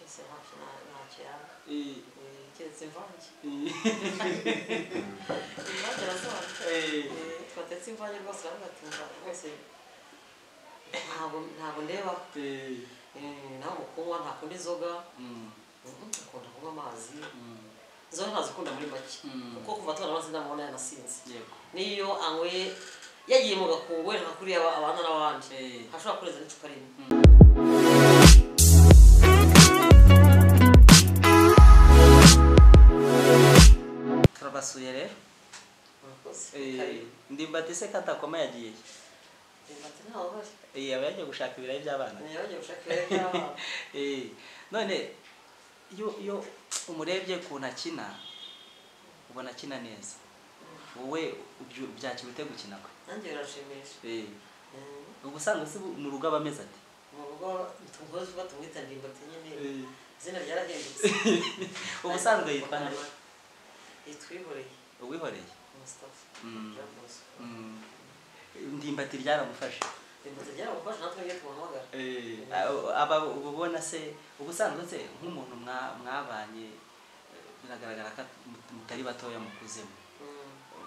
serrados na, na tiara E. e que desenvolve. E. E não adianta, e olha. Quando é desenvolve, eu gosto de nakunewa e nangokumwa nakundizoga mm, kunda kumwa mazi mm, nzoga nazikunda muri make mm. kuko kuva twana nazinamubona yanasinze yego niyo anywe yayimuga ku wereka kuri aba- abana n'abandi Eh, ashobora kurenza n'icupa rimwe turabasuye rero murakoze Eh, Karibu. ndimbati se katakoma yagiye Reba ati ntaho bari Eh, aba yagiye gushaka ibirayi by'abana niyo bagiye gushaka ibiryo by'abana Eh, none iyo iyo umurebye ukuntu akina ubona akina neza wowe ubyu- byakira ute gukina kwe nanjye birashimisha Eh, Mm. uba usanga se mu rugo aba ameze ati mu rugo tumugozi uba tumwita ndimbati nyine Eh, izina ryarahindutse uba usanzwe yitwa nde? yitwihoreye uwihoreye mustafa Mm. Jean Bosco Mm. ndimbati byaramufashe ndimbati ryaragufasha natwe iyo tumuhamagara Abo- aba uba ubona se uba usanzwe se nk'umuntu mwa- mwabanye eh, biragaragara ko mut- mutari batoya mukuzemo Mm.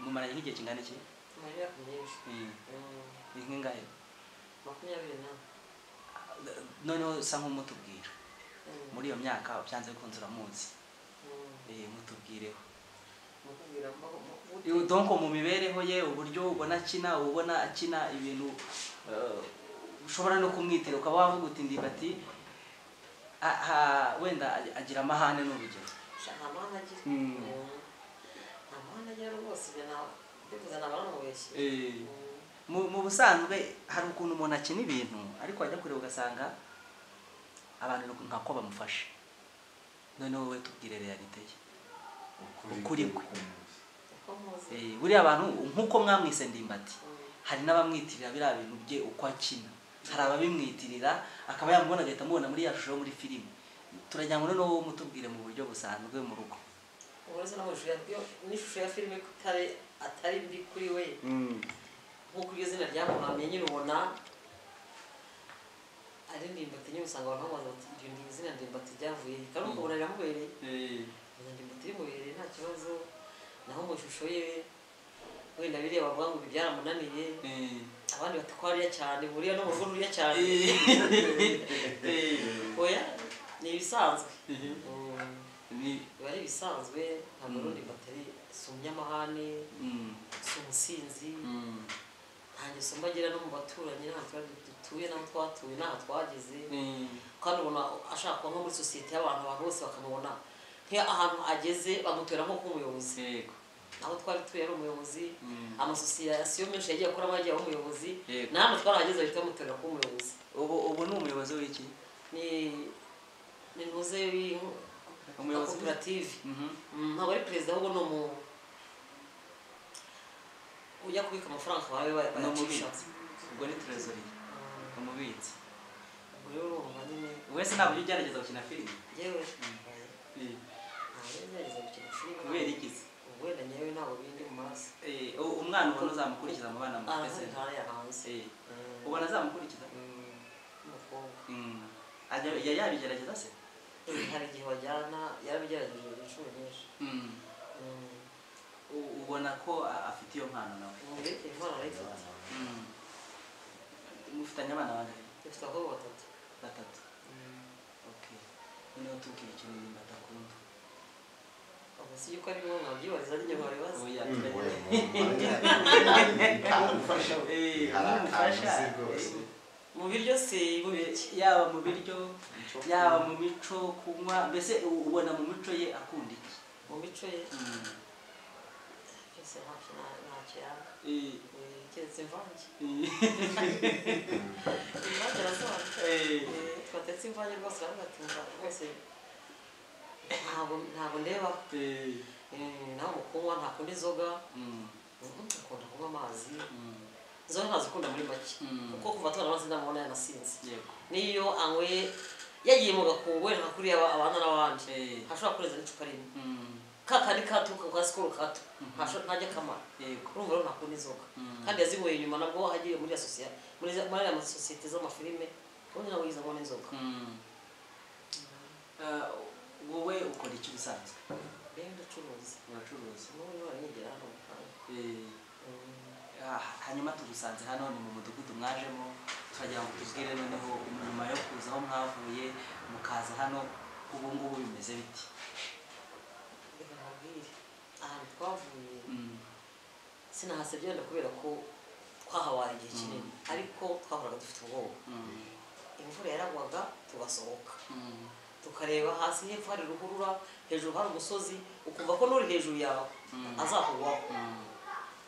mumaranye nk'igihe kingana iki mu myaka myinshi Mm. ni nk'ingahe makumyabiri n'ane noneho usa nk'umutubwira Mm. muri iyo myaka byanze bikunze uramuzi Mm. Eh, mutubwireho mukubwira mbaho mukubwira Eh, donc mu mibereho ye uburyo ubona akina uba ubona akina ibintu eh, ushobora no kumwitira ukaba wavuga uti ndibati ah, ah, wenda agira amahane ni urugero sha nta mahane agira Mm. Mm. nta mahane agira rwose ibyo nta- ndifuza naba namubeshye Mm. mu mu busanzwe hari ukuntu umuntu akina ibintu ariko wajya kureba ugasanga abantu ni nka ko bamufashe noneho wowe tubwire realite ye Ukuri kwe. uko muzi Eh, buriya abantu nk'uko mwamwise ndimbati Mm. hari n'abamwitirira biriya bintu bye uko akina hari ababimwitirira akaba yamubona agahita amubona muri ya shusho yo muri filime turajya ngo noneho wowe mutubwire mu buryo busanzwe mu rugo uretse n'amashusho ya n'ishusho ya filime ko itari atari mbi kuri we nk'uko iryo zina ryamuhamye nyine ubona ari ndimbati nyine usanga abantu bamubaza bati iryo ni izina ndimbati ryavuye he?" kandi ukabona riramubereye izo ndimbati rimubereye nta kibazo naho mu ishusho ye wenda bireba bavuga ngo ibi byaramunaniye abandi bati ko hariya cyane buriya no mu rugo ruriya cyane oya ni ibisanzwe Mm, biba ari ibisanzwe ntabwo ari ndimbati ari sumyamahane si umusinzi nta ngeso mba agira no mu baturanyi nta tuba dutuye n'aho twatuye n'aho twageze kandi ubona ashaka kuba nko muri sosiyete y'abantu abantu bose bakamubona nk'iyo ahantu ageze bamutera nko nk'umuyobozi aho twari tuye ari umuyobozi amasosiyasiyo menshi yagiye akoramo yagiye aba umuyobozi Yego. na hano twarahageze bahita bamutera kuba umuyobozi ubu ubu ni umuyobozi w'iki ni ni ntuze Umuyobozi w'i- koperative ntabwo ari perezida ahubwo ni umu ujya kubika amafaranga bawe Ni umubitsi. bayacisha ubwo ni trezoriye umubitsi ubwo rero urumva nyine wese ntabwo ujya ugerageza gukina filime yewe Mm. ntagerageza gukina kubera filime iki wenda nyewe ntabwo bindi mu maraso Eh, u- umwana ubona uzamukurikiza mu bana mufite se arahari ntara yahanze Eh, ubona azamukurikiza umukobwa Mm. Ajya- ya- yabigerageza se hari igihe bajyana yarabigerageje inshuro nyinshi Mm. U- ubona ko a- afite iyo mpano nawe ubundi impano arayifite Mm. mufitanye abana bangahe ifite abakobwa batatu batatu okay noneho tubwire ikintu nyuma adakunda ubwo si yuko ari bimwe mwabyibariza n'ibyo mwabibaza ubu mu biryo se mu biryo yaba mu biryo yaba mu mico kunywa mbese u- ubona mu mico ye akunda iki mu mico ye byose ntacyo nta- ntacyo yanga Eh, keretse imvange eh, imvange arazaza eh. twatetse imvange rwose aravuga ati "Umva, rwose ntabwo ntabwo ndeba Eh, nawe mukunywa ntakunda inzoga mm, Mm, akunda kunywa amazi mm, inzoga ntazikunda muri make mm. kuko kuva twana amazi ndamubona yanasinze Yego. n'iyo anywe yayimuga ku wereka kuri aba- abana n'abandi Eh, ntashobora kurenza n'icupa rimwe mm, ka kandi katuruka kwa sikoro kato Mhm. ntasho- ntajya kamara yego. urumva rero ntakunda inzoga Mm, kandi yazinyweye nyuma nabwo agiye muri asosia muri za- muri aya masosiyete z'amafilime ubundi nawe yiza ngo n'inzoga mm. Ah, iki ubusanzwe mbega ndacuruza uracuruza n'ubu baranyegera hano mu Rwanda Eh, ah, hanyuma tugusanze hano ni mu mudugudu mwajemo turagira ngo tubwire noneho nyuma yo kuza aho mwavuye mukaza hano ubu ngubu bimeze biti reka nkubwire ahantu twavuye Mm, sinahase byenda kubera ko twahawara igihe kinini ariko twahoraga dufite ubwoba mm, imvura yaragwaga tugasohoka mm, tukareba hasi hepfo hari ruhurura hejuru hari umusozi ukumva ko n'uri hejuru yawe Mm. azakugwaho mm,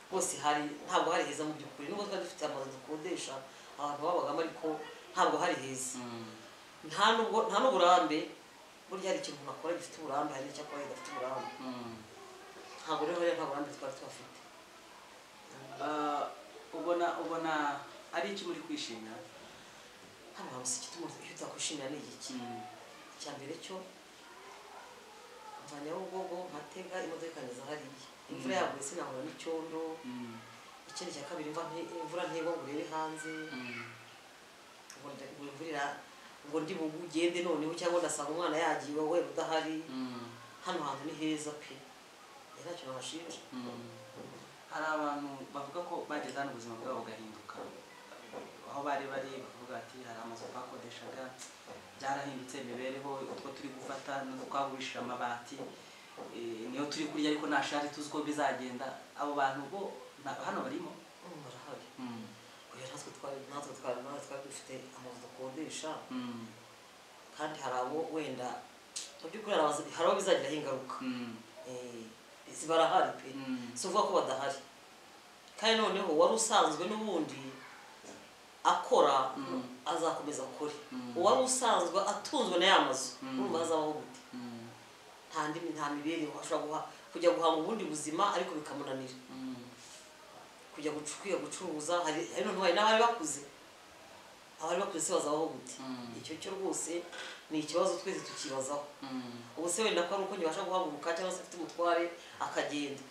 rwose hari ntabwo hari heza mu by'ukuri nubwo twari dufite amazu dukodesha abantu babagamo ariko ntabwo hari heza mm, nta nubwo nta n'uburambe burya hari ikintu umuntu akora gifite uburambe hari n'icyo akora kidafite uburambe mm. ntabwo rero hariya nta burambe twari tuhafite Ah, ubona ubona ari iki muri kwishimira hano hantu si igituma icyo utakwishimira ni igiki Mm, icya mbere cyo mva nyabugogo mpatega imodoka ikanyeza hariya imvura Mm. yaguye sinahura n'icyondo mm, ikindi cya kabiri mva nti- imvura ntigwa ngo urebe hanze mm, ngo nda- ngo imvura ira- ngo ndi bugu ugende noneho cyangwa ndasanga umwana yagiye iwawe udahari mm, hano hantu ni heza pe rero ntacyo nahashinja mm. hari abantu bavuga ko bageze hano ubuzima bwabo bugahinduka aho bari bari bavuga ati hari amazu twakodeshaga byarahindutse imibereho utwo turi gufata n'utwo twagurishije amabati eh, niyo turi kurya ariko nta shari tuzi uko bizagenda abo bantu bo ntabwo hano barimo Mm, barahari Mm, oya natwe twari natwe twari natwe twari dufite amazu dukodesha mm, kandi hari abo wenda mu by'ukuri hari abazi- hari abo bizagiraho ingaruka mm, Eh, izi barahari pe mm, si uvuga ko badahari kandi noneho wari usanzwe n'ubundi akora Mm. azakomeza akore Mm. uwari usanzwe atunzwe na ya mazu Mm. urumva hazabaho gute mm, nta ndimi nta mibereho ashobora guha- kujya guhanga ubundi buzima ariko bikamunanira mm, kujya gucu- kwiga gucuruza hari hari noneho hari n'abari bakuze abari bakuze se bazabaho gute Mm. icyo cyo rwose ni ikibazo twese tukibazaho mm. ubu se wenda ko ari uko nkibasha guhaguruka cyangwa se afite umutware akagenda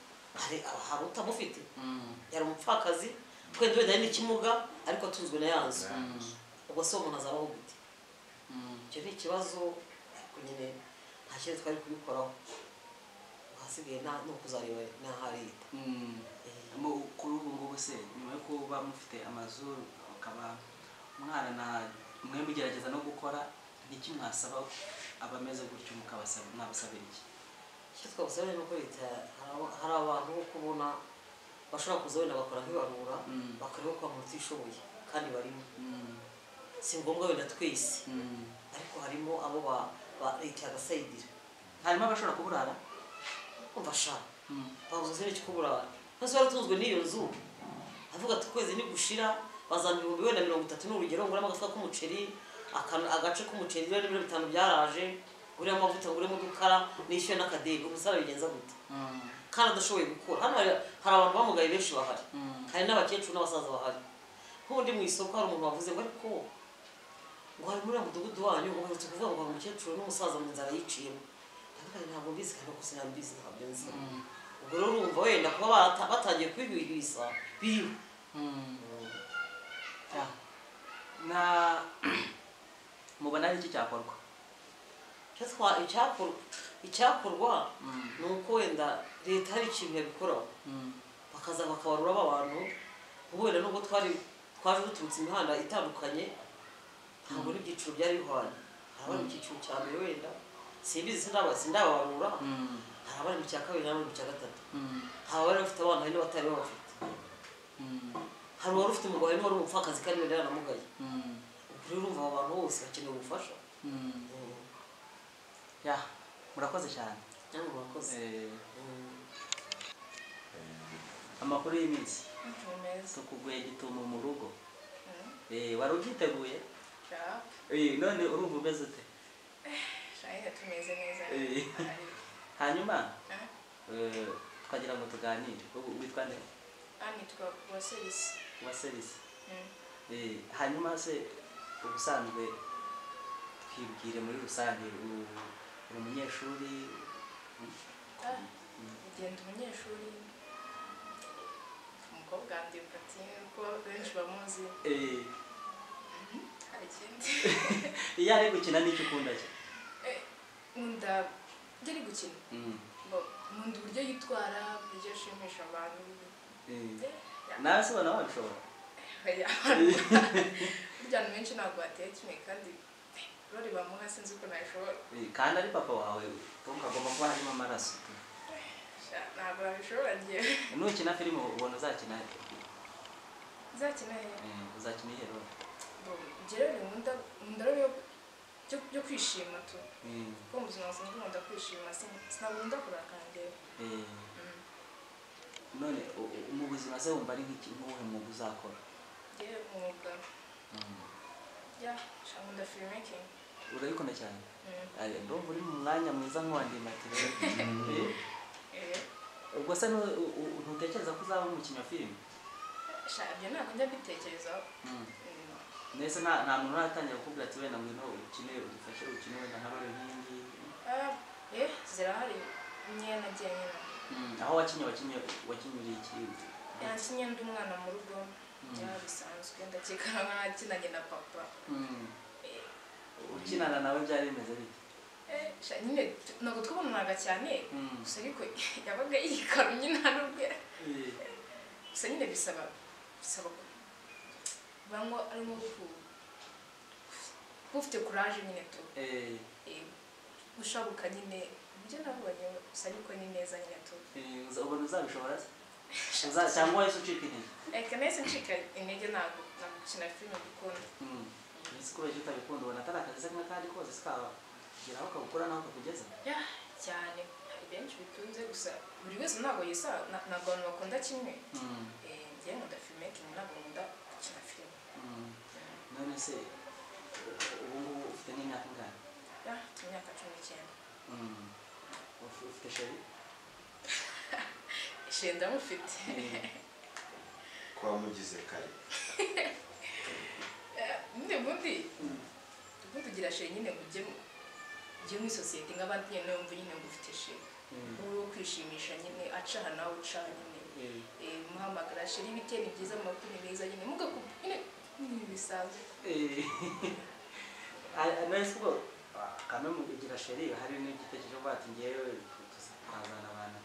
hari hari utamufite yari umupfakazi twende wenda ari n'ikimuga ariko atunzwe na yanzu ubwo se uwo umuntu azabaho gute icyo ni ikibazo ariko nyine nta kintu twari kubikoraho ahasigaye nta ni ukuzareba n'aha leta Mu- kuri ubu ngubu se nyuma yo kuba mufite amazu ukaba mwarana mwe mugerageza no gukora niki mwasaba abameze gutyo mukabasaba mwabasabira iki icyo twabasaba ni uko leta hari abo- hari abantu bo kubona bashobora kuza wenda bakora nk'ibarura Mm. bakareba ko abantu batishoboye kandi barimo Mm, si ngombwa wenda twese mm. ariko harimo abo ba- ba leta yagasayidira harimo abashobora kuburara umva ashaka Mm, babuze n'icyo kubura nose waratunzwe n'iyo nzu avuga ati ukwezi nigushira bazana ibihumbi wenda mirongo itatu ni urugero nguramo agafuka k'umuceri akantu- agace k'umuceri rero n'ibiro bitanu byaraje nguremo amavuta nguremo udukara nishyuye n'akadege umusara bigenza gute mm, kandi adashoboye gukora hano hari hari abantu bamugaye benshi bahari mm, hari n'abakecuru n'abasaza bahari nk'undi mu isoko hari umuntu wavuze ngo ariko ngo hari muri uwo mudugudu wanyu ngo baherutse kuvuga ngo hari umukecuru n'umusaza mu nzara yiciyemo ariko ntabwo mbizi kandi uko sinambizi ntabyo nzi mm, ubwo rero urumva wenda kuba barata- batangiye kwihwihwisa biriwe mm. Ah. na mubona ari iki cyakorwa Icyo twa- icyakor- icyakorwa Mm, ni uko wenda leta hari ikintu yabikoraho mm, bakaza bakabarura b'abantu ubu wenda nubwo twari twaje duturutse imihanda itandukanye ntabwo n'ibyiciro byari bihwanye hari abari mu cyiciro cya mbere wenda simbizi sindaba- sindababarura mm, hari abari mu cya kabiri n'abari mu cya gatatu mm, hari abari bafite abana hari n'abatari babafite mm, hari uwari ufite umugabo hari n'uwari umupfakazi kandi wenda yaramugaye mm, ubwo rero urumva aba bantu bose bakeneye ubufasha mm. Mm. Ya, murakoze cyane cyangwa murakoze Eh, Mm. amakuru y'iminsi Ni meza. tukuguye gitumo mu rugo Eh, wari ubyiteguye Jack, Eh, none urumva umeze ute shayi tumeze neza. Eh. Ari- hanyuma Ah, eh, twagira ngo tuganire Ubu witwa nde ah, nitwa Waselis. wa serisi Mm. Eh, hanyuma se ubusanzwe twibwire muri rusange u- uri umunyeshuri Ah, Ugenda umunyeshuri umukobwa wanjye ati ko benshi bamuzi Eh, hari ikindi iyo ari gukina n'icyo ukunda cye Eh, nkunda ibyo ari gukina Mm. ngo- nkunda uburyo yitwara uburyo ashimisha abantu Eh, Eh, ya- nawe se ubona wabishobora oya, abantu- burya abantu benshi ntabwo bateye kimwe kandi rori bamuha sinzi uko nabishobora Eh, kandi ari papa wawe tom kagomba kuba harimo amaraso Sha, ntabwo nabishobora ngewe nukina filime ubona uzakina nzakina hehe eh, uzakina ihero ibyo rero nkunda nkunda rero yo- byo- byo kwishima tu Eh, kuko mu buzima busanzwe nkunda kwishima sin- sinakunda kurakara ngewe eh. Mm. none u- u- mu buzima se wumva ari nk'iki nk'uwuhe mwuga uzakora ngewe umwuga ya sha, nkunda filmekingi urabikunda cyane Ari- ndumva uri mu mwanya mwiza nk'uwandimatire ubwo se ntu- u- u- ntutekereza ko uzaba umukinnyi wa filime ibyo ntabwo njya mbitekerezaho Mm. mbese nta nta muntu uratangira kukubwira ati wenda ngwino ukine udufashe ukine wenda nka role nk'iyi ngiyi Ah, eh zirahari nyine nagiye nyina aho wakinnye wakinnye wakinnye uri iki nakinye ndi umwana mu rugo byaba bisanzwe ndakeka nk'akinanye na papa Mm. Eh, ukinana nawe byari bimeze bite eh, sha, nyine tu- ntabwo twabonanaga cyane Mm. gusa ariko yabaga yikarumye nta n'ubwe Eh, gusa nyine bisaba bisaba ko banywa arimo ku kuba ufite kuraje nyine tu eh, Eh, gushabuka nyine ibyo nabonye gusa ariko ni neza nyine tu eh, uza- ubona uzabishobora se Uza- cyangwa wahise ucika intege reka nahise ncika intege ntabwo ntabwo gukina filime dukunda Mm. ese ko urajya utabikunda ubona atari akazi se n'akandi kose se kageraho kagukora naho kakugeza ya cyane hari benshi bitunze gusa buri wese ntabwo yisa na- ntabwo abantu bakunda kimwe Mm. Eh, njye nkunda filmekingi ntabwo nkunda gukina filime Mm. none se ubu ngubu ufite nk'imyaka ingana ya mfite imyaka cumi n'icyenda Mm. Uf- ufite sheri ishenda mufite twamugize kare ubundi ubundi ubundi ugira sheri nyine ngo ujye mu- ujye muri sosiyete nk'abandi nyine wumva nyine ngo ufite sheri wowe wo kwishimisha nyine acaha nawe uca nyine Eh, Eh, muhamagara sheri ibiti ni byiza amakuru ni meza nyine mugakuba nyine ni bisanzwe eh. Ah, ah, none se ubwo ah, kamwe mu kugira sheri hari n'igitekerezo cyo kuvuga ati ngewe tuzi- twazana abantu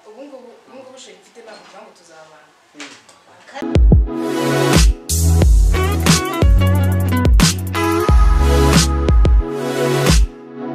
ubu ngubu ubu ngubu sheri mfite ntabwo mvuga ngo tuzabana Mm.